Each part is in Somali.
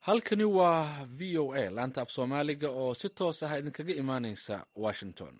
halkani waa v o a laanta af soomaaliga oo si toos ah idinkaga imaaneysa washington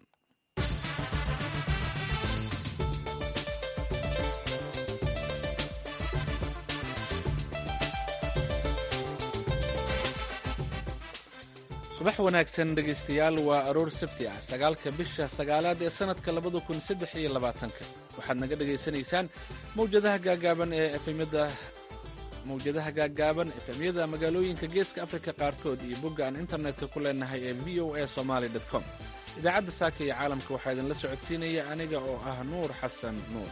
subax wanaagsan dhegaystayaal waa aroor sabti ah sagaalka bisha sagaalaad ee sannadka labada kun saddex iyo labaatanka waxaad naga dhagaysanaysaan mawjadaha gaagaaban ee efemyada mawjadaha gaagaaban efemyada magaalooyinka geeska afrika qaarkood iyo bogga aan internetka ku leenahay ee v o a somaly com idaacadda saaka iyo caalamka waxaa idinla socodsiinaya aniga oo ah nuur xasan nuur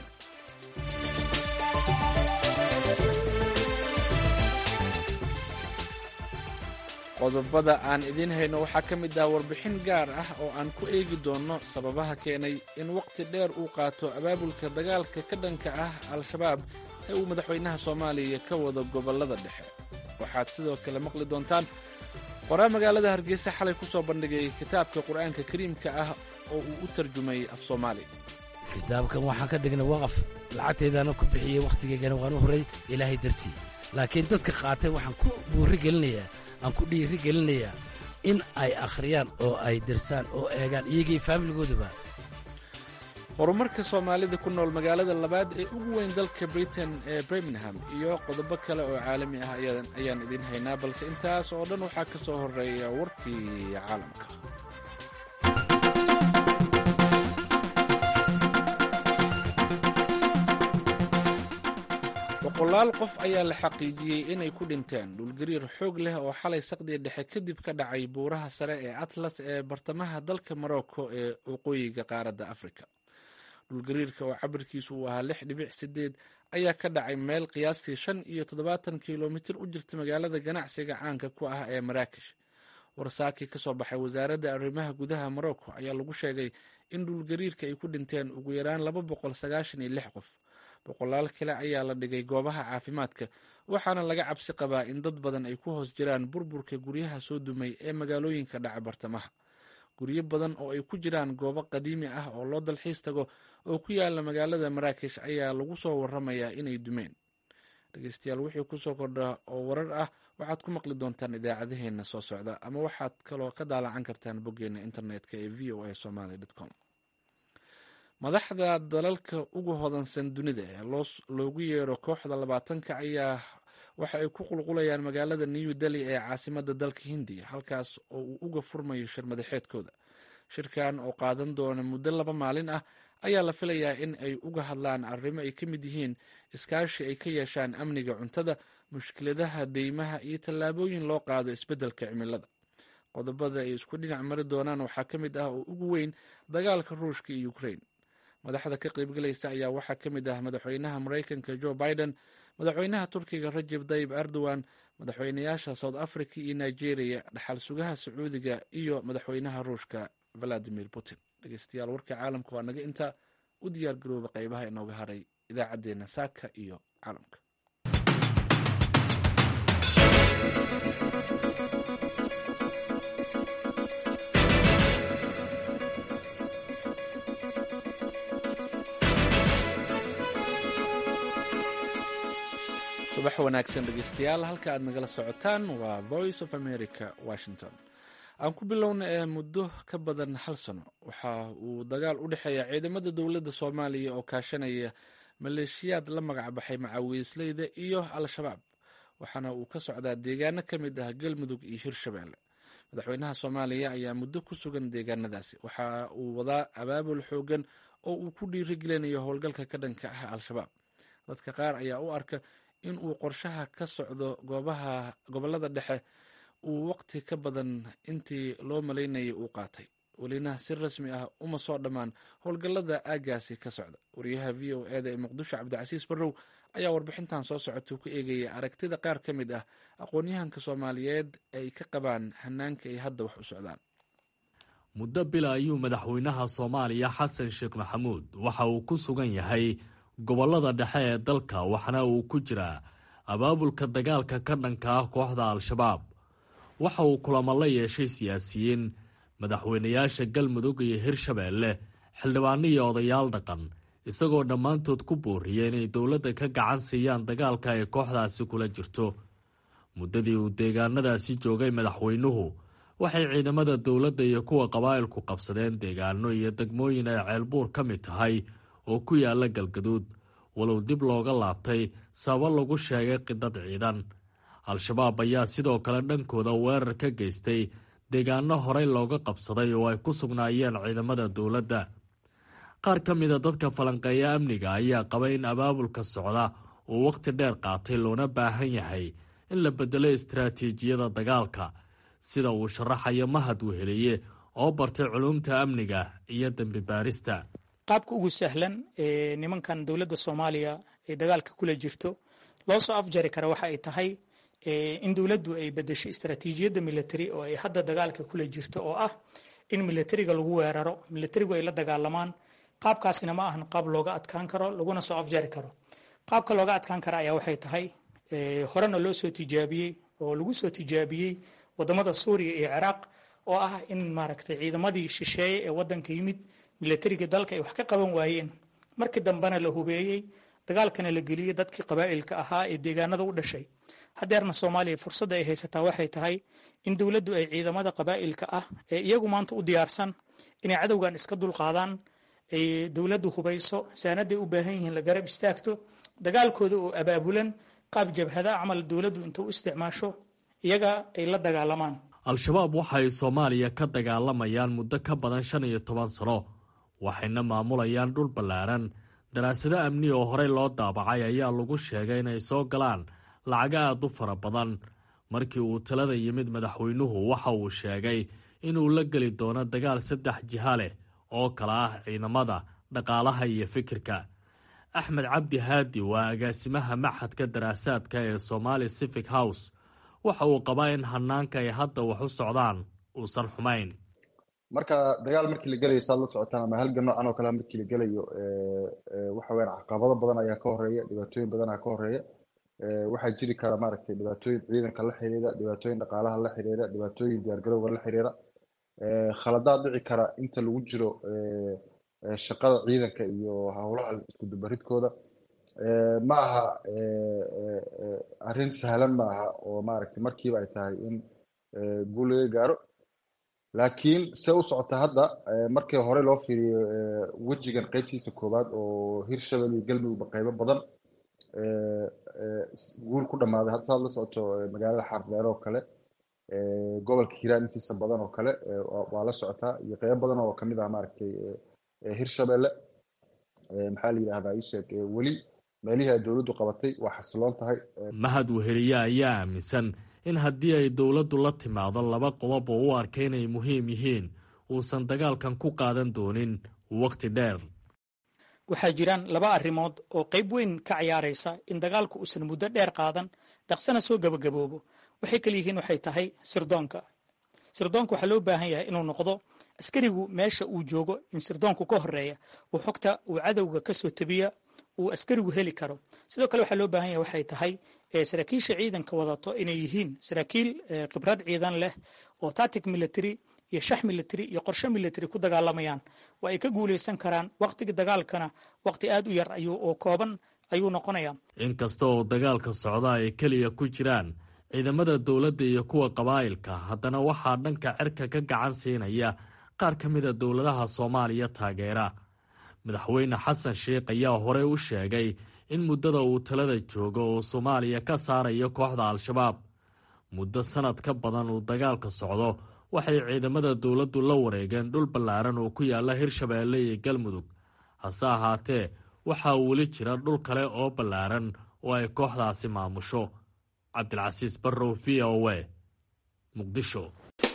qodobada aan idiin hayno waxaa ka mid ah warbixin gaar ah oo aan ku eegi doonno sababaha keenay in waqti dheer uu qaato abaabulka dagaalka ka dhanka ah al-shabaab ee uu madaxweynaha soomaaliya ka wado gobollada dhexe waxaad sidoo kale maqli doontaan qoraa magaalada hargeysa xalay ku soo bandhigay kitaabka qur'aanka kariimka ah oo uu u tarjumay af soomaali kitaabkan waxaan ka dhignay waqaf lacagtaydaana ku bixiyey wakhtigaygana waan u horay ilaahay dartii laakiin dadka qaatay waxaan ku buuri gelinayaa aan ku dhiiri gelinayaa in ay akhriyaan oo ay dirsaan oo eegaan iyagii faamiligoodaba horumarka soomaalida ku nool magaalada labaad ee ugu weyn dalka britain ee birmingham iyo qodobo kale oo caalami ah ayaan idiin haynaa balse intaas oo dhan waxaa ka soo horeeya warkii caalamka boqolaal qof ayaa la xaqiijiyey inay ku dhinteen dhulgariir xoog leh oo xalay saqdiya dhexe kadib ka dhacay buuraha sare ee atlas ee bartamaha dalka morocco ee waqooyiga qaaradda afrika dhulgariirka oo cabirkiisu uu ahaa lix dhibic sideed ayaa ka dhacay meel qiyaastii shan iyo toddobaatan kilomitir u jirta magaalada ganacsiga caanka ku ah ee maraakish warsaakii ka soo baxay wasaaradda arrimaha gudaha morocco ayaa lagu sheegay in dhulgariirka ay ku dhinteen ugu yaraan laba boqol sagaashan iyo lix qof boqolaal kale ayaa la dhigay goobaha caafimaadka waxaana laga cabsi qabaa in dad badan ay ku hoos jiraan burburka guryaha soo dumay ee magaalooyinka dhaca bartamaha guryo badan oo ay ku jiraan goobo qadiimi ah oo loo dalxiis tago oo ku yaala magaalada maraakish ayaa lagu soo waramayaa inay dumeen dhegeystayaal wixii kusoo kordha oo warar ah waxaad ku maqli doontaan idaacadaheena soo socda ama waxaad kaloo ka daalacan kartaan boggeena internetka ee v o a somaly com madaxda dalalka ugu hodansan dunida ee loogu yeero kooxda labaatanka ayaa waxa ay ku qulqulayaan magaalada new delhi ee caasimada dalka hindiya halkaas oo uu uga furmayo shir madaxeedkooda shirkan oo qaadan doona muddo laba maalin ah ayaa la filayaa in ay uga hadlaan arrimo ay ka mid yihiin iskaashi ay ka yeeshaan amniga cuntada mushkiladaha deymaha iyo tallaabooyin loo qaado isbeddelka cimilada qodobada ay isku dhinac mari doonaan waxaa ka mid ah oo ugu weyn dagaalka ruushka iyo ukrain madaxda ka qaybgalaysa ayaa waxaa ka mid ah madaxweynaha maraykanka joe biden madaxweynaha turkiga rajeb tayib erdogan madaxweynayaasha south africa iyo nigeria dhaxal sugaha sacuudiga iyo madaxweynaha ruushka valadimir putin dhegeystayaal warka caalamka waa naga inta u diyaar garooba qaybaha inooga haray idaacaddeenna saaka iyo caalamka subax wanaagsan dhegeystayaal halka aad nagala socotaan waa voice of america washington aan ku bilowna ee muddo ka badan hal sano waxa uu dagaal u dhexeeya ciidamada dowladda soomaaliya oo kaashanaya maleeshiyaad la magacbaxay macawiisleyda iyo al-shabaab waxaana uu ka socdaa deegaano ka mid ah galmudug iyo hirshabeelle madaxweynaha soomaaliya ayaa muddo ku sugan deegaanadaasi waxa uu wadaa abaabul xoogan oo uu ku dhiirigelinayo howlgalka ka dhanka ah al-shabaab dadka qaar ayaa u arka in uu qorshaha ka socdo goobaha gobollada dhexe uu waqti ka badan intii loo malaynayay uu qaatay welina si rasmi ah uma soo dhammaan howlgallada aaggaasi ka socda wariyaha v o eda ee muqdisho cabdicasiis barrow ayaa warbixintan soo socota ku eegaya aragtida qaar ka mid ah aqoon-yahanka soomaaliyeed ay ka qabaan hanaanka ay hadda wax u socdaan muddo bila ayuu madaxweynaha soomaaliya xasan sheekh maxamuud waxa uu ku sugan yahay gobollada dhexe ee dalka waxna uu ku jiraa abaabulka dagaalka ka dhanka ah kooxda al-shabaab waxa uu kulamo la yeeshay siyaasiyiin madaxweynayaasha galmudug iyo hirshabeelle xildhibaano iyo odayaal dhaqan isagoo dhammaantood ku booriyay inay dowladda ka gacan siiyaan dagaalka ay kooxdaasi kula jirto muddadii uu deegaanadaasi joogay madaxweynuhu waxay ciidamada dowladda iyo kuwa qabaa'ilku qabsadeen deegaano iyo degmooyin ay ceelbuur ka mid tahay oo ku yaala galgaduud walow dib looga laabtay sababo lagu sheegay qidad ciidan al-shabaab ayaa sidoo kale dhankooda weerar ka geystay deegaano horey looga qabsaday oo ay ku sugnaayeen ciidamada dowladda qaar ka mida dadka falanqeeya amniga ayaa qaba in abaabulka socda uu wakhti dheer qaatay loona baahan yahay in la bedelo istaraatiijiyada dagaalka sida uu sharaxayo mahad weheliye oo bartay culuumta amniga iyo dembi baarista qaabka ugu sahlan ee nimankan dowladda soomaaliya ee dagaalka kula jirto loo soo afjari kara waxa ay tahay in dowladdu ay bedesho istaraatiijiyadda military oo ay hadda dagaalka kula jirto oo ah in militariga lagu weeraro militarigu ay la dagaalamaan qaabkaasina ma ahan qaab looga adkaan karo laguna soo afjari karo qaabka looga adkaan kara ayaa waxay tahay horena loo soo tijaabiyey oo lagu soo tijaabiyey wadamada suuriya iyo ciraaq oo ah in maaragtay ciidamadii shisheeye ee wadanka yimid militariga dalka ay wax ka qaban waayeen markii dambena la hubeeyey dagaalkana la geliyey dadkii qabaa'ilka ahaa ee deegaanada u dhashay hadeerna soomaaliya fursadda ay haysataa waxay tahay in dowladdu ay ciidamada qabaa'ilka ah ee iyagu maanta u diyaarsan inay cadowgan iska dulqaadaan ay dowladdu hubayso saanaday u baahan yihiin la garab istaagto dagaalkooda oo abaabulan qaab jabhada camal dowladdu inta u isticmaasho iyaga ay la dagaalamaan al-shabaab waxay soomaaliya ka dagaalamayaan muddo ka badan shan iyo toban sano waxayna maamulayaan dhul ballaaran daraasado amni oo horey loo daabacay ayaa lagu sheegay inay soo galaan lacago aad u fara badan markii uu talada yimid madaxweynuhu waxa uu sheegay inuu la geli doono dagaal saddex jiha leh oo kala ah ciidamada dhaqaalaha iyo fikirka axmed cabdi haadi waa agaasimaha maxadka daraasaadka ee somaali civic house waxa uu qabaa in hanaanka ay hadda wax u socdaan uusan xumayn marka dagaal markii la gelayo saad la socotaan ama halgan noocan oo kale markii la gelayo waxa weyaan caqabado badan ayaa ka horeeya dhibaatooyin badan ayaa ka horeeya waxaa jiri kara maaragtay dhibaatooyin ciidanka la xiriira dhibaatooyin dhaqaalaha la xiriira dhibaatooyin diyaargarowga la xiriira khaladaad dhici kara inta lagu jiro shaqada ciidanka iyo howlaha isku dubaridkooda ma aha arrin sahlan ma aha oo maaragtay markiiba ay tahay in guul laga gaaro laakiin se u socota hadda markii hore loo fiiriyo wejigan qeybtiisa koowaad oo hirshabelle iyo galmudugba qeybo badan guul ku dhammaaday hadda saad la socoto magaalada xardheer oo kale gobolka hiiraan intiisa badan oo kale waa la socotaa iyo qeybo badan oo kamid ah maaragtay hirshabelle maxaa la yidhahdaa isheeg weli meelihii ay dowladdu qabatay waa xasiloon tahay mahad weheliye ayaa aaminsan in haddii ay dowladdu la timaado laba qodob oo u arka inay muhiim yihiin uusan dagaalkan ku qaadan doonin waqti dheer waxaa jiraan laba arrimood oo qayb weyn ka ciyaaraysa in dagaalku uusan muddo dheer qaadan dhaqsana soo gabagaboobo waxay kala yihiin waxay tahay sirdoonka sirdoonka waxaa loo baahan yahay inuu noqdo askarigu meesha uu joogo in sirdoonku ka horeeya uu xogta uu cadowga ka soo tabiya uu askarigu heli karo sidoo kale waxaa loo baahan yahay waxay tahay saraakiisha ciidanka wadato inay yihiin saraakiil khibrad ciidan leh oo tatic military iyo shax military iyo qorshe military ku dagaalamayaan waa ay ka guuleysan karaan waqtiga dagaalkana waqti aad u yar ayuu oo kooban ayuu noqonayaa inkasta oo dagaalka socda ay keliya ku jiraan ciidamada dowladda iyo kuwa qabaa'ilka haddana waxaa dhanka cirka ka gacan siinaya qaar ka mida dowladaha soomaaliya taageera madaxweyne xasan sheikh ayaa horey u sheegay in muddada uu talada joogo uu soomaaliya ka saarayo kooxda al-shabaab muddo sanad ka badan uu dagaalka socdo waxay ciidamada dowladdu la wareegeen dhul ballaaran oo ku yaala hirshabeelle iyo galmudug hase ahaatee waxaa weli jira dhul kale oo ballaaran oo ay kooxdaasi maamusho cabdilcasiis barrow v o a muqdisho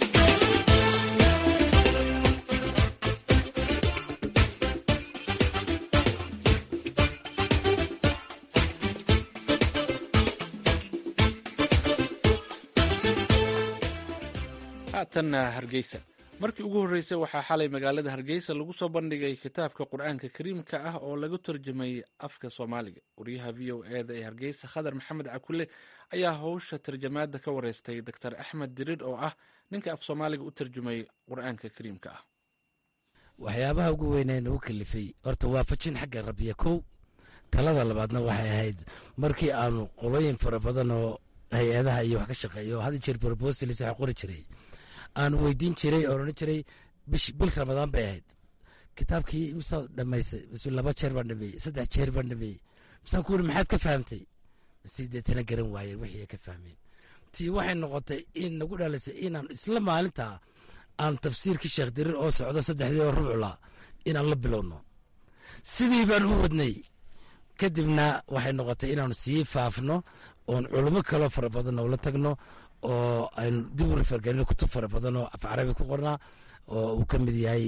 haatanna hargeysa markii ugu horreysay waxaa xalay magaalada hargeysa lagu soo bandhigay kitaabka qur-aanka kariimka ah oo lagu tarjumay afka soomaaliga wariyaha v o e da ee hargeysa khadar maxamed cakule ayaa howsha tarjamaada ka wareystay doctor axmed dirir oo ah ninka af soomaaliga u tarjumay qur-aanka kariimka ah waxyaabaha ugu weynee nagu kalifay horta waafajin xagga rabbiya kow talada labaadna waxay ahayd markii aanu qolooyin fara badan oo hay-adaha iyo wax ka shaqeeya oo hadi jeer proposals waxa qori jiray aan weydiin jiray oo odhan jiray bil ramadaan bay ahayd kitaabkii misaad dhamaysay mise laba jeer baan dhameeyey saddex jeer baan dhameeyey misaan ku wuri maxaad ka fahamtay mise deetana garan waayeen wixii ay ka fahmeen tii waxay noqotay in nagu dhalisay inaan isla maalintaa aan tafsiirkii sheekh diriir oo socdo saddexdii oo rubcula inaan la bilowno sidii baan u wadnay kadibna waxay noqotay inaanu sii faafno oon culimo kaloo fara badan oo la tagno oo aynu dib u rifargelino kutub fara badan oo af carabi ku qornaa oo uu ka mid yahay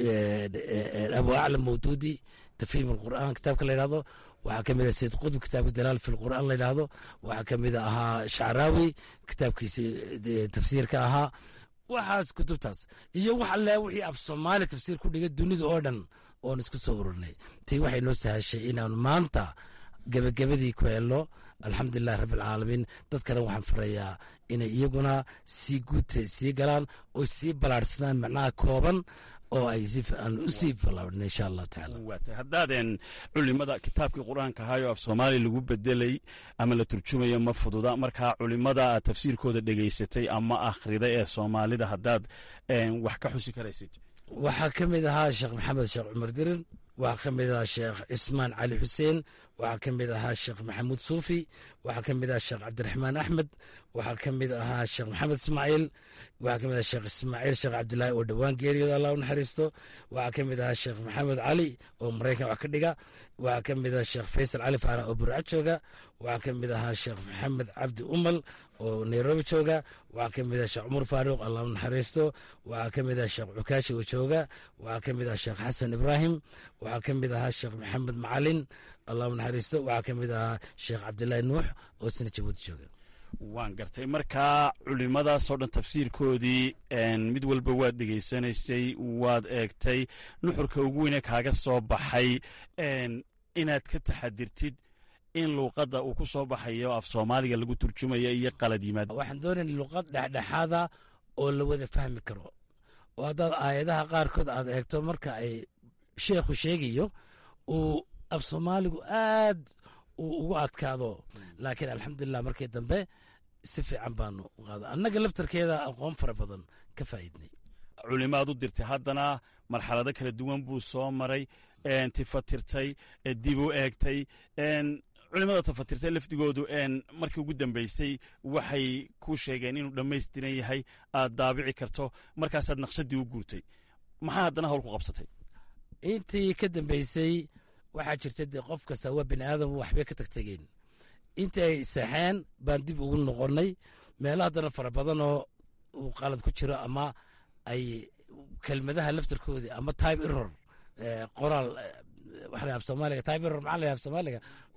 abu aclam mawduudi tafhiim alqur'aan kitaabka la yidhahdo waxaa ka mid ah sayid qudb kitaabka dalaal fi lqur'aan la yidhahdo waxaa ka mid ahaa shacraawi kitaabkiisi tafsiirka ahaa waxaas kutubtaas iyo wax alle wixii af soomaali tafsiir ku dhigay dunida oo dhan oon isku soo ururinay tii waxay noo sahashay inaanu maanta gebagabadii ku helno alxamdulilahi rabbi alcaalamiin dadkana waxaan farayaa inay iyaguna sii guudta sii galaan oo sii balaadhsadaan macnaha kooban oo ay aan u sii balaadhno insha allahu tacaala waatay haddaadeen culimada kitaabkii qur-aanka ahaayo af soomaali lagu bedelay ama la turjumayo ma fududa markaa culimada aad tafsiirkooda dhegaysatay ama akhriday ee soomaalida haddaad wax ka xusi karaysid waxaa ka mid ahaa sheekh maxamed sheekh cumar dirin waxaa ka mid ahaa sheekh cismaan cali xuseen waxaa ka mid ahaa sheekh maxamuud suufi waxaa ka mid ahaa sheekh cabdiraxmaan axmed waxaa ka mid ahaa sheekh maxamed ismaaciil waxaa ka mid aha sheekh ismaaciil sheekh cabdilaahi oo dhowaan geeriyooda allah u naxariisto waxaa ka mid ahaa sheekh maxamed cali oo maraykan wax ka dhiga waxaa ka mid ahaa sheekh faysal cali faarax oo burca jooga waxaa ka mid ahaa sheekh maxamed cabdi umal oo nairobi jooga waxaa ka mid ah sheekh cumar faaruuq allah u naxariisto waxaa ka mid ah sheekh cukaashi oo jooga waxaa ka mid ah sheekh xasan ibraahim waxaa ka mid ahaa sheekh maxamed macalin allah u naxariisto waxaa ka mid ahaa sheekh cabdilaahi nuux oo sina jabuuti jooga waan gartay markaa culimadaasoo dhan tafsiirkoodii mid walba waad dhegaysanaysay waad eegtay nuxurka ugu weyne kaaga soo baxay inaad ka taxadirtid in luuqadda uu ku soo baxayo af soomaaliga lagu turjumayo iyo qalad yimaad waxaan doonayna luuqad dhexdhexaada oo la wada fahmi karo oo haddaad aayadaha qaarkood aad eegto marka ay sheekhu sheegayo uu af soomaaligu aad uu ugu adkaado laakiin alxamdulilah markii dambe si fiican baanu u qaada annaga laftarkeeda aqoon fara badan ka faa'iidnay culimaad u dirtay haddana marxalado kala duwan buu soo maray tifatirtay dib u eegtay culimada tafatirtay lafdigoodu markii ugu dambeysay waxay ku sheegeen inuu dhammaystiran yahay aad daabici karto markaasaad naqshadii u guurtay maxaa haddana hawl ku qabsatay intii ka dambeysay waxaa jirta dee qof kasta waa bini aadam waxbay ka tagtegeen intii ay saxeen baan dib ugu noqonnay meelo haddana fara badanoo uu qalad ku jiro ama ay kelmadaha laftarkoodii ama tybe error qoraal waxa af soomaaliga tybe error maxaa la af soomaaliga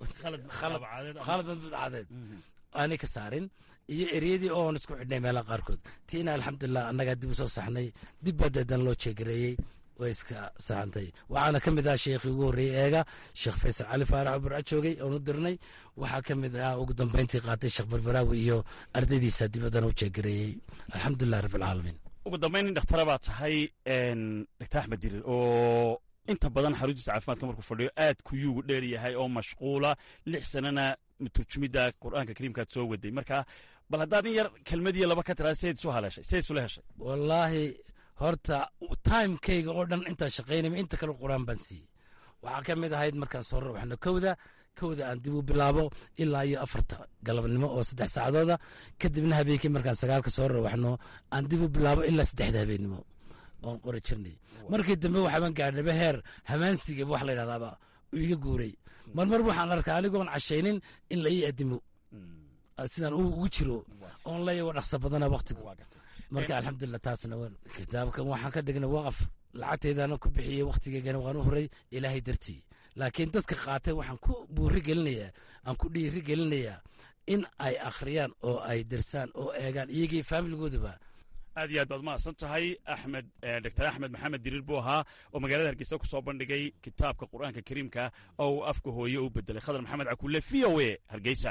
khalad madbudcadeed aanay ka saarin iyo ereyadii oon isku xidhnay meelaha qaarkood tiina alxamdulilah annagaa dib u soo saxnay dib baa deedan loo jeegareeyey way iska saxantay waxaana ka mid ah sheekhii ugu horreeyey eega sheekh faysal cali faarax oo burco joogay oonu dirnay waxaa ka mid ah ugu dambeyntii qaatay sheekh barbaraawi iyo ardaydiisa dibaddana u jeegareeyey alxamdulilah rabbilcaalamiin ugu dambayn nin dhakhtara baa tahay doctor axmed dirir oo inta badan xaruntiisa caafimaadka markuu fadhiyo aad kuyuugu dheer yahay oo mashquula lix sanana turjumidda qur'aanka kariimkaad soo waday marka bal haddaad in yar kelmadiyo laba ka tiraa sidayd isu haleeshay sidayd isula heshay wallaahi horta timekayga oo dhan intaan shaqaynayma inta kale quraan baan siiyey waxaa ka mid ahayd markaan soo rawaxno kowda kowda aan dib u bilaabo ilaa iyo afarta galabnimo oo saddex saacadooda kadibna habeenkii markaan sagaalka soo rawaxno aan dib u bilaabo ilaa saddexda habeennimo oon qori jirnay markii dambe waxaabaan gaadhnaba heer hamaansiga wax la yidhahdaaba uu iga guuray marmar waxaan arkaa anigoon cashaynin in la ii adimo sidaan ugu jiro oon layago dhaqso badana waktigu marka alxamdulilah taasna kitaabkan waxaan ka dhignay waqaf lacagteedana ku bixiyey wakhtigeygana waan u horay ilaahay dartii laakiin dadka qaatay waxaan ku buuri gelinayaa aan ku dhiiri gelinayaa in ay akhriyaan oo ay dirsaan oo eegaan iyagii faamiligoodaba aad iyo aad baad mahadsan tahay axmed doctor axmed maxamed diriir buu ahaa oo magaalada hargeysa ku soo bandhigay kitaabka qur'aanka kariimka oo uu afka hooye u bedelay khadar maxamed cakuule v o a hargeysa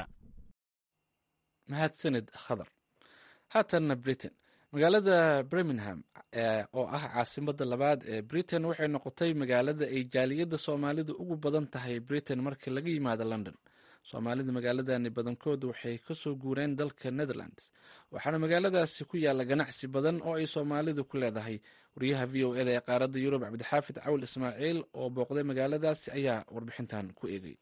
mahadsanid khadar haatanna britain magaalada birmingham oo ah caasimada labaad ee britain waxay noqotay magaalada ay jaaliyadda soomaalidu ugu badan tahay britain marka laga yimaado london soomaalida magaaladani badankoodu waxay kasoo guureen dalka netherlands waxaana magaaladaasi ku yaala ganacsi badan oo ay soomaalidu ku leedahay wariyaha v o eda ee qaaradda yurub cabdixaafid cawl ismaaciil oo booqday magaaladaasi ayaa warbixintan ku eegay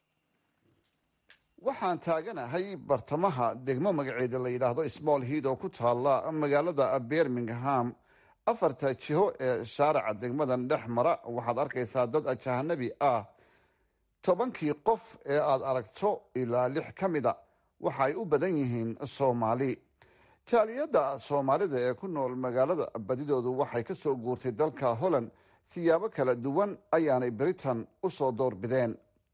waxaan taaganahay bartamaha degmo magaceeda la yidhaahdo small head oo ku taala magaalada birmingham afarta jiho ee shaaraca degmadan dhex mara waxaad arkaysaa dad ajahanabi ah tobankii qof ee aad aragto ilaa lix ka mida waxa ay u badan yihiin soomaali jaaliyadda soomaalida ee ku nool magaalada badidoodu waxay ka soo guurtay dalka holland siyaabo kala duwan ayaanay britain u soo doorbideen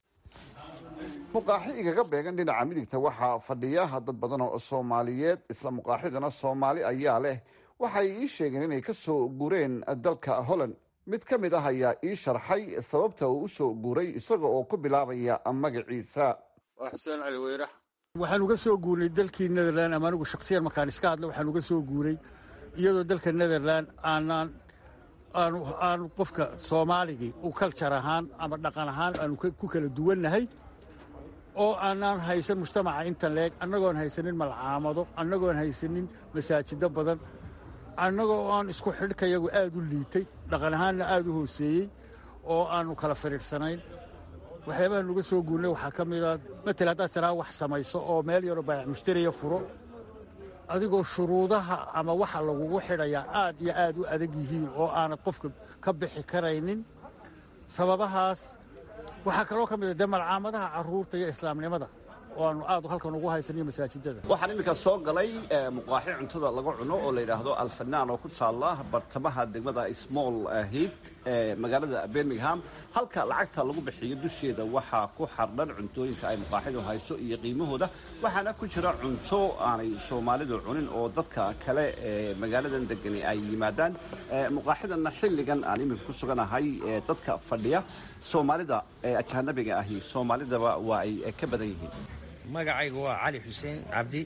muqaaxi igaga beegan dhinaca midigta waxaa fadhiya dad badan oo soomaaliyeed isla muqaaxiduna soomaali ayaa leh waxay ii sheegeen inay ka soo guureen dalka holland mid ka mid ah ayaa ii sharxay sababta uu u soo guuray isaga oo ku bilaabaya magaciisa waa xuseen cali weyrax waxaan uga soo guurnay dalkii netherland ama anigu shaksiyan markaan iska hadlo waxaan uga soo guuray iyadoo dalka netherland aanaan aanu aanu qofka soomaaligii u kaljar ahaan ama dhaqan ahaan aanu ku kala duwannahay oo aanaan haysan mujtamaca intan leeg annagoon haysanin malcaamado annagoon haysanin masaajido badan annagoo aan isku xidhkayagu aad u liitay dhaqan ahaanna aad u hooseeyey oo aannu kala firiirsanayn waxyaabaha nuga soo guurnay waxaa ka mida matal haddaad tiraa wax samayso oo meel yaroo baayac mushtariya furo adigoo shuruudaha ama waxa lagugu xidhayaa aad iyo aad u adag yihiin oo aanad qofka ka bixi karaynin sababahaas waxaa kaloo ka mid a dee malcaamadaha carruurta iyo islaamnimada oo aanu aad halkan ugu haysaniyo masaajidada waxaan iminka soo galay muqaaxi cuntada laga cuno oo la yidhaahdo alfanaan oo ku taala bartamaha degmada small head ee magaalada birmingham halka lacagta lagu bixiyo dusheeda waxaa ku xardhan cuntooyinka ay muqaaxidu hayso iyo qiimahooda waxaana ku jira cunto aanay soomaalidu cunin oo dadka kale ee magaaladan degani ay yimaadaan muqaaxidana xilligan aan iminka ku suganahay dadka fadhiya soomaalida ee ajanabiga ahi soomaalidaba waa ay ka badan yihiin magacaygu waa cali xuseen cabdi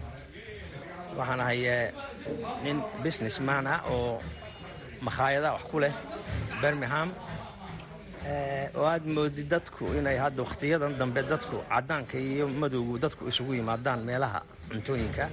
waxaan ahay nin business man ah oo makhaayada wax ku leh birmingham oo aad moodi dadku inay hadda wakhtiyadan dambe dadku caddaanka iyo madowgu dadku isugu yimaadaan meelaha cuntooyinka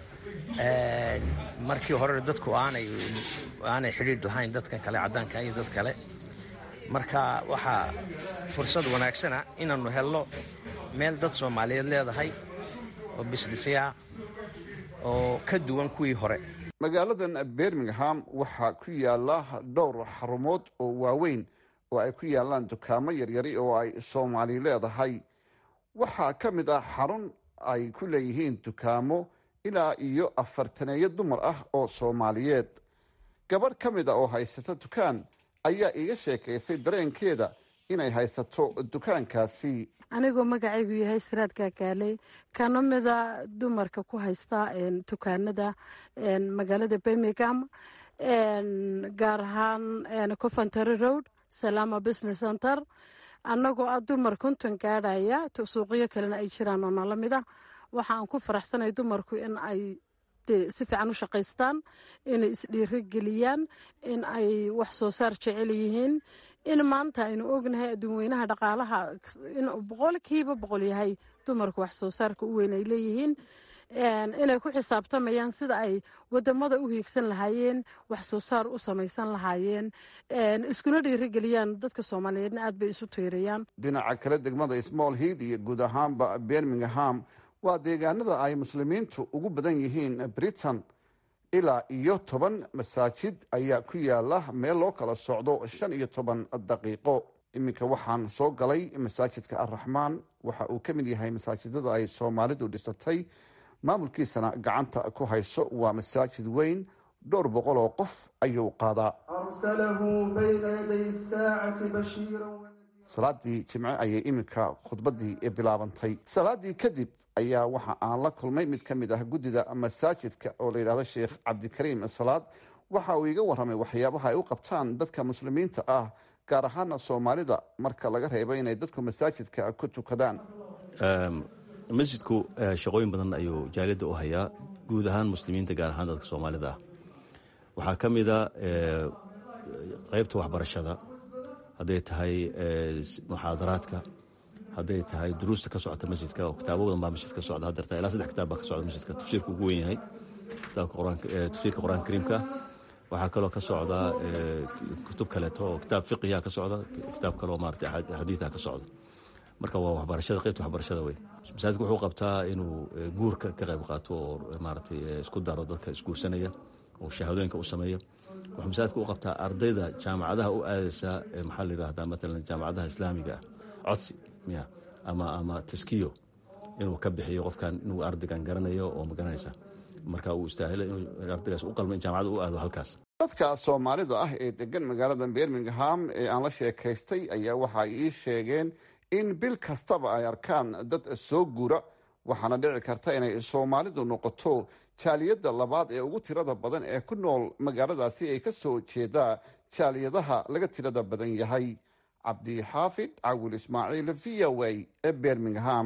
markii hore dadku aanay aanay xidhiidh lahayn dadka kale caddaanka iyo dad kale marka waxaa fursad wanaagsana inaannu helno meel dad soomaaliyeed leedahay oo bisdhisyaa oo ka duwan kuwii hore magaaladan birmingham waxaa ku yaala dhowr xarumood oo waaweyn oo ay ku yaalaan dukaamo yaryari oo ay soomaali leedahay waxaa ka mid ah xarun ay ku leeyihiin dukaamo ilaa iyo afartaneeyo dumar ah oo soomaaliyeed gabadh ka mid a oo haysata dukaan ayaa iiga sheekaysay dareenkeeda inay haysato dukaankaasi anigoo magacaygu yahay siraad kaakaaley kana mida dumarka ku haysta dukaanada magaalada birmingham gaar ahaan coventry road salama business center annagoo ah dumar konton gaadhaya suuqyo kalena ay jiraan oo nala mid ah waxa aan ku faraxsanay dumarku in ay si fiican u shaqaystaan inay isdhiiro geliyaan in ay wax soo saar jecel yihiin in maanta aynu ognahay adduunweynaha dhaqaalaha inuu boqolkiiba boqol yahay dumarku wax soo saarka u weyn ay leeyihiin inay ku xisaabtamayaan sida ay wadamada u hiigsan lahaayeen wax soo saar u samaysan lahaayeen iskuna dhiirigeliyaan dadka soomaaliyeedna aad bay isu tiirayaan dhinaca kale degmada small head iyo guud ahaanba birmingham waa deegaanada ay muslimiintu ugu badan yihiin britain ilaa iyo toban masaajid ayaa ku yaala meel loo kala socdo shan iyo toban daqiiqo iminka waxaan soo galay masaajidka arraxmaan waxa uu ka mid yahay masaajidada ay soomaalidu dhisatay maamulkiisana gacanta ku hayso waa masaajid weyn dhowr boqol oo qof ayuu qaadaa salaadii jimce ayay iminka khudbadii bilaabantay salaadii kadib ayaa waxa aan la kulmay mid ka mid ah guddida masaajidka oo la yidhahdo sheekh cabdikariim salaad waxa uu iga warramay waxyaabaha ay u qabtaan dadka muslimiinta ah gaar ahaana soomaalida marka laga reebo inay dadku masaajidka ku tukadaan masjidku shaqooyin badan ayuu jaaliyadda u hayaa guud ahaan muslimiinta gaar ahaan dadka soomaalida ah waxaa ka mida qaybta waxbarashada hadday tahay muxaadaraadka hadday tahay duruusta ka socota masjidka oo kitaabo badan baa masjidka socda haddeerta ilaa saddex kitaab baa ka socda masjidka tafsiirka ugu weyn yahay tafsiirka qur-aanka kariimka waxaa kaloo ka socda kutub kaleeto oo kitaab fiqiha ka socda kitaab kaloo maarata xadiiha ka socda marka waa waxbarashada qaybta waxbarashada wey masaajidka wuxuu qabtaa inuu guurka ka qayb qaato oo maaratay isku daro dadka isguursanaya oo shahaadooyinka u sameeyo wuxuu masaajidka u qabtaa ardayda jaamacadaha u aadaysa maxaa la yidhahdaa maalan jaamacadaha islaamiga ah codsi miya ama ama taskiyo inuu ka bixiyo qofkan inuu ardaygan garanayo oo magaranaysa marka uu istaahilo inuu ardaygaas u qalmo in jaamacada u aado halkaas dadka soomaalida ah ee degan magaalada birmingham ee aan la sheekaystay ayaa waxa ay ii sheegeen in bil kastaba ay arkaan dad soo guura waxaana dhici karta inay soomaalidu noqoto jaaliyadda labaad ee ugu tirada badan ee ku nool magaaladaasi ay ka soo jeedaa jaaliyadaha laga tirada badan yahay cabdixaafid cawil ismaaciil v o a ee birmingham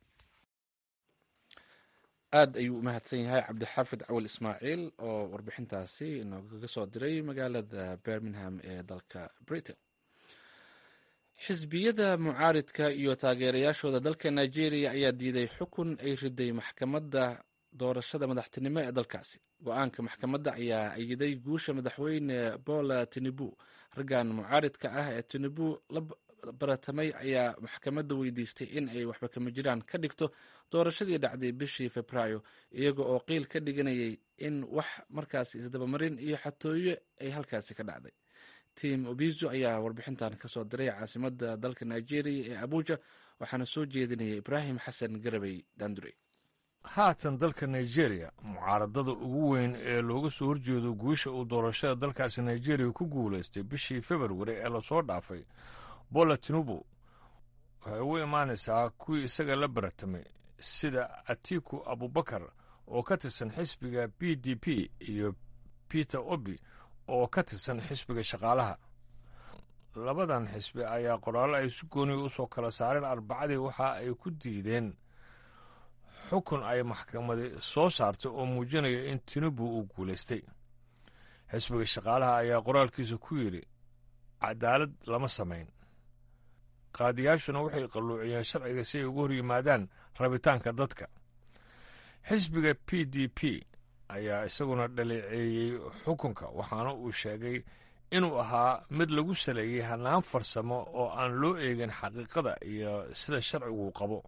aad ayuu u mahadsan yahay cabdixaafid cawil ismaaciil oo warbixintaasi inoogaga soo diray magaalada birmingham ee dalka britain xisbiyada mucaaridka iyo taageerayaashooda dalka nigeria ayaa diiday xukun ay riday maxkamadda doorashada madaxtinimo ee dalkaasi go-aanka maxkamadda ayaa ayiday guusha madaxweyne bola tinubu raggan mucaaridka ah ee tinubu la baratamay ayaa maxkamadda weydiistay in ay waxba kama jiraan ka dhigto doorashadii dhacday bishii februaayo iyaga oo qiil ka dhiganayay in wax markaasi isdabamarin iyo xatooyo ay halkaasi ka dhacday tim obizo ayaa warbixintan kasoo diray caasimada dalka nigeria ee abuja waxaana soo jeedinaya ibraahim xasan garabey dandure haatan dalka nigeria mucaaradada ugu weyn ee looga soo horjeedo guusha uu doorashada dalkaasi nigeria ku guulaystay bishii februari ee lasoo dhaafay bola tinubu waxay ugu imaanaysaa kuwii isaga la baratamay sida atiku abubakar oo ka tirsan xisbiga b d p iyo peter obi oo ka tirsan xisbiga shaqaalaha labadan xisbi ayaa qoraallo ay si gooniya u soo kala saareen arbacadii waxa ay ku diideen xukun ay maxkamadi soo saartay oo muujinaya in tinubu uu guulaystay xisbiga shaqaalaha ayaa qoraalkiisa ku yidhi cadaalad lama samayn qaadiyaashuna waxay qalluuciyeen sharciga si ay ugu hor yimaadaan rabitaanka dadka xisbiga p d p ayaa isaguna dhaleeceeyey xukunka waxaana uu sheegay inuu ahaa mid lagu saleeyey hannaan farsamo oo aan loo eegin xaqiiqada iyo sida sharcigu qabo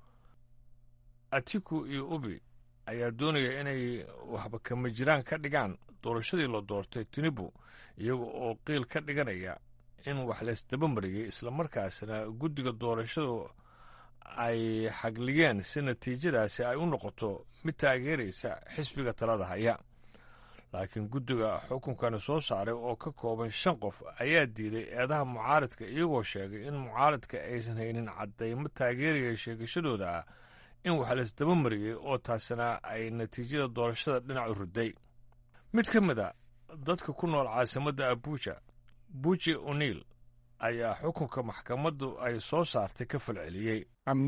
atiku iyo ubi ayaa doonaya inay waxba kama jiraan ka dhigaan doorashadii la doortay tinibu iyaga oo qiil ka dhiganaya in wax laysdaba mariyey islamarkaasna guddiga doorashadu ay xagliyeen si natiijadaasi ay u noqoto mid taageeraysa xisbiga talada haya laakiin guddiga xukunkani soo saaray oo ka kooban shan qof ayaa diiday eedaha mucaaridka iyagoo sheegay in mucaaridka aysan haynin caddaymo taageeraya sheegashadooda ah in wax laysdaba mariyey oo taasina ay natiijada doorashada dhinacu riday mid ka mid a dadka ku nool caasimadda abuja buji o'neil ayaa xukunka maxkamaddu ay soo saartay ka falceliyey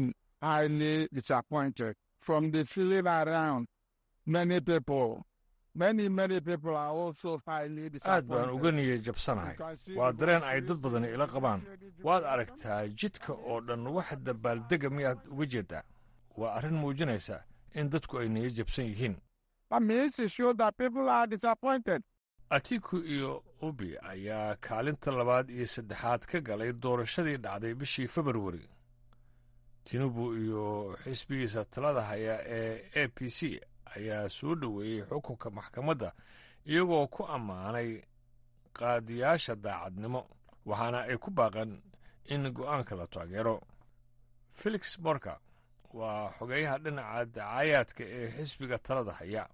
aad baan uga niyey jabsanahay waa dareen ay dad badani ila qabaan waad aragtaa jidka oo dhan wax dabaaldega miyaad uga jeedaa waa arrin muujinaysa in dadku ay niyo jabsan yihiin atiku iyo ubi ayaa kaalinta labaad iyo saddexaad ka galay doorashadii dhacday bishii februari tinubu iyo xisbigiisa talada haya ee a p c ayaa soo dhoweeyey xukunka maxkamadda iyagoo ku ammaanay qaadiyaasha daacadnimo waxaana ay ku baaqeen in go'aanka la taageero felix morka waa xogeyaha dhinaca dacaayaadka ee xisbiga talada haya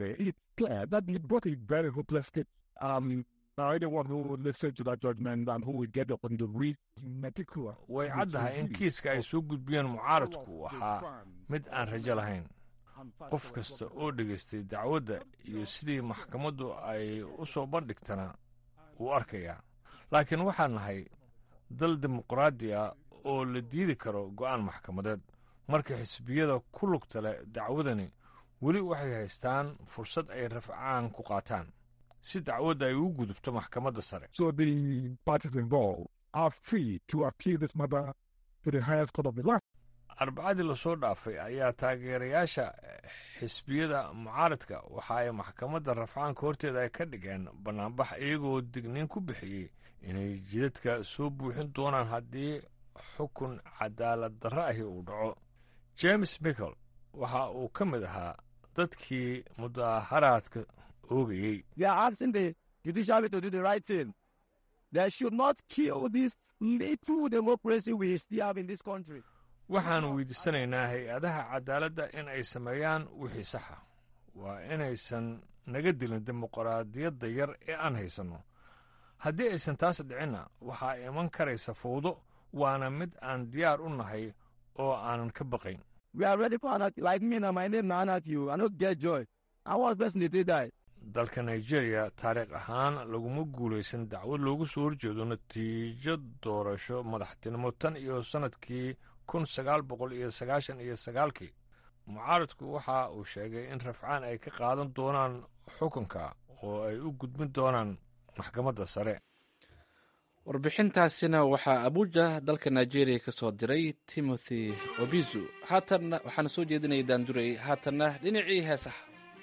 way caddahay in kiiska ay soo gudbiyeen mucaaradku ahaa mid aan rajo lahayn qof kasta oo dhegaystay dacwadda iyo sidii maxkamaddu ay u soo bandhigtana wuu arkayaa laakiin waxaan nahay dal dimuqraadi ah oo la diidi karo go'aan maxkamadeed marka xisbiyada ku lugta leh dacwadani weli waxay haystaan fursad ay rafcaan ku qaataan si dacwadda ay ugu gudubto maxkamadda sare to the highest court of the land. arbacadii lasoo dhaafay ayaa taageerayaasha xisbiyada mucaaradka waxa ay maxkamadda rafcaanka horteeda ay ka dhigeen bannaanbax iyagoo digniin ku bixiyey inay jidadka soo buuxin doonaan haddii xukun cadaalad darro ahi uu dhaco james michel waxa uu ka mid ahaa dadkii mudaharaadka oogayey They are asking the judiciary to do the right thing. They should not kill this little democracy we still have in this country. waxaan weydiisanaynaa hay-adaha cadaaladda in ay sameeyaan wixii saxa waa inaysan naga dilin dimuqraadiyadda yar ee aan haysanno haddii aysan taas dhicinna waxaa iman karaysa fowdo waana mid aan diyaar u nahay oo aanan ka baqayn We are ready for anarchy. Like me now, my name na anarchy. I don't get joy. I was person they did die. dalka nigeria taariikh ahaan laguma guulaysan dacwad loogu soo horjeedo natiijo doorasho madaxtinimo tan iyo sannadkii kun sagaal boqol iyo sagaashan iyo sagaalkii mucaaradku waxa uu sheegay in rafcaan ay ka qaadan doonaan xukunka oo ay u gudbin doonaan maxkamadda sare warbixintaasina waxaa abuja dalka nigeria ka soo diray timothy obizu haatanna waxaana soo jeedinaya daandurey haatanna dhinacii heesaha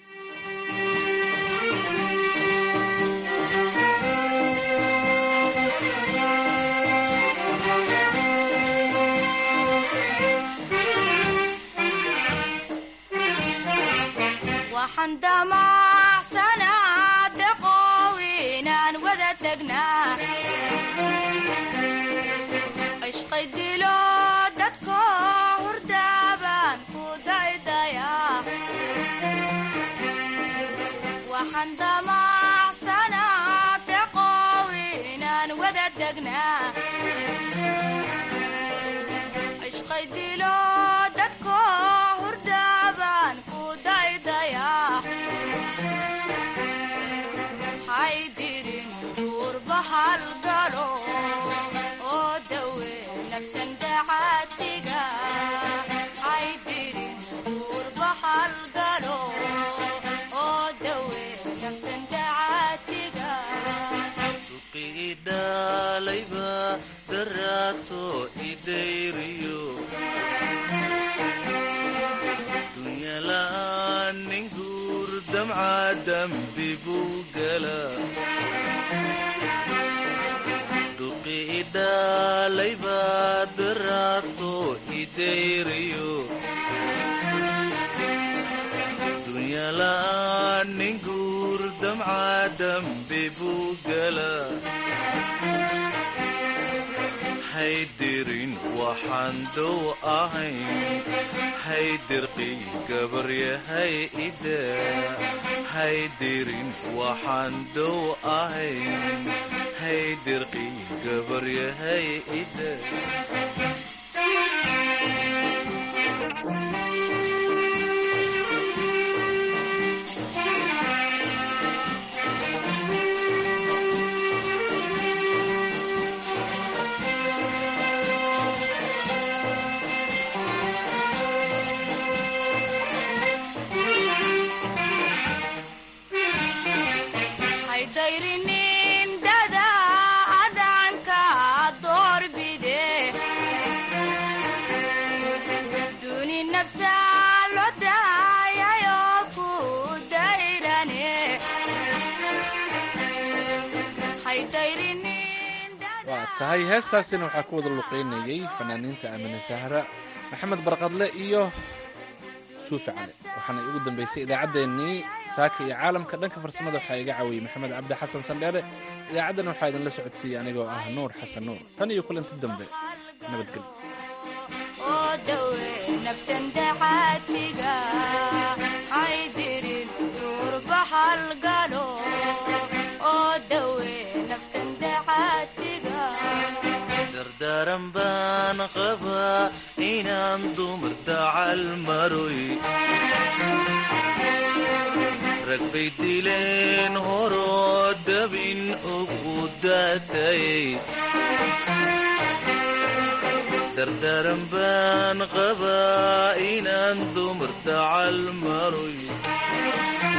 waxaan damacsanaa deqow inaan wada tagnaa cishqay dilo dadko hurdaabaan ku daydayaa waxaan damacsanaa deqow inaan wada tagnaa cishqay dilo dadko hurdaabaan ku daydayaa haydirin duurba halgalo oo dawe naftan dacaatiga haydirin duurba halgalo oo dawe naftan dacaatiga idhalayba daraato idayriyo dunyala'aan nin guur damca dambi buu gala duqi idhalayba daraato idayriyo dunyala'aan nin guur damca dambi buu gala haydirin waxaan dow ahayn haydirqi gabaryahay ida haydirin waxaan dow ahayn haydirqi gabaryahay ida haydayrinin dada adanka doorbide duni nafsa lo daayayo ku dayrane haydayrinin waa tahay heestaasina waxaa ku wada luqeynayey fanaaniinta amine sahra maxamed barqadle iyo suufi cali waxaana ugu dambeysay idaacaddeenii saaka iyo caalamka dhanka farsamada waxaa iga caawiyey maxamed cabdi xasan sandheere idaacaddana waxaa idinla socodsiiyey anigoo ah nuur xasan nuur tan iyo kulanti dambe nabadgelyo oo dawe naftan dacaatiga haydirin duurba halgalo oo dawe naftan dacaatiga dardaaran baan qabaa inaan dumar dacal maroy rag bay dileen horoo dabin ugu daatayay dardaaran baan qabaa inaan dumar dacal maroy